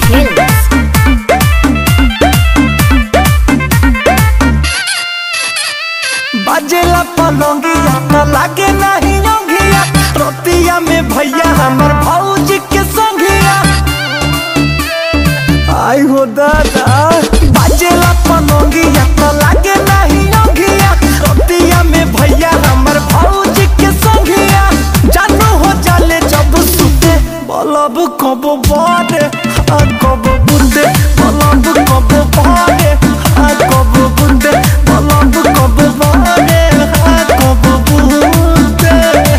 Films. बाजेला पलंगिया न लागे नहीं योगिया रोतिया में भैया हमर भौजी के संगिया आई हो दादा बाजेला पलंगिया न लागे नहीं योगिया रोतिया में भैया हमर भौजी के संगिया जानू हो जाले जब सुते बलब कब बारे आ कब बुंदे बलब कब बारे आ कब बुंदे बलब कब बारे आ कब बुंदे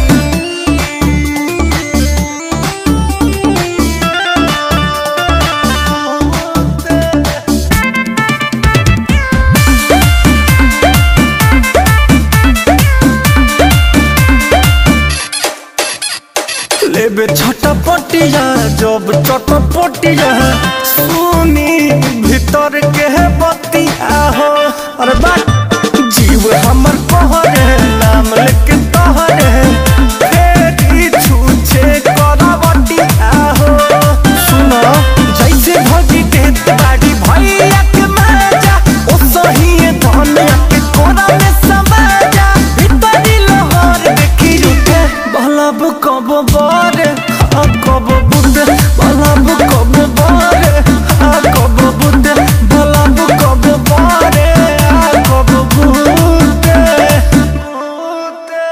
लेबे छटा पटिया जब चट पटिया सुनी भीतर के है बतिया हो अरे बात जीव हमर कहरे नाम लेके तहरे फेरी छूछे करवटिया हो सुनो जैसे भगी देत बाड़ी भैया के माजा ओ सही धनिया के कोना में समाजा भीतरी लहर देखी रुके बलब कब बारे आ कब बुंदे बलब कब बारे आ कब बुंदे बलब कब बारे आ कब बुंदे बुंदे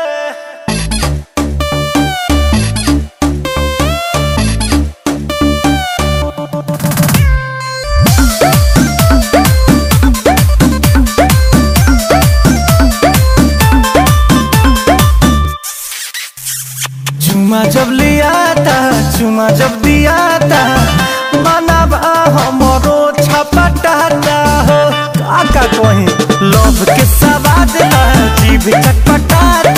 चुमा जब लिया था चुमा जब दिया था मनवा हमरो छपटाता हो काका कहीं लोभ के सवाद ला जीभ चटपटाता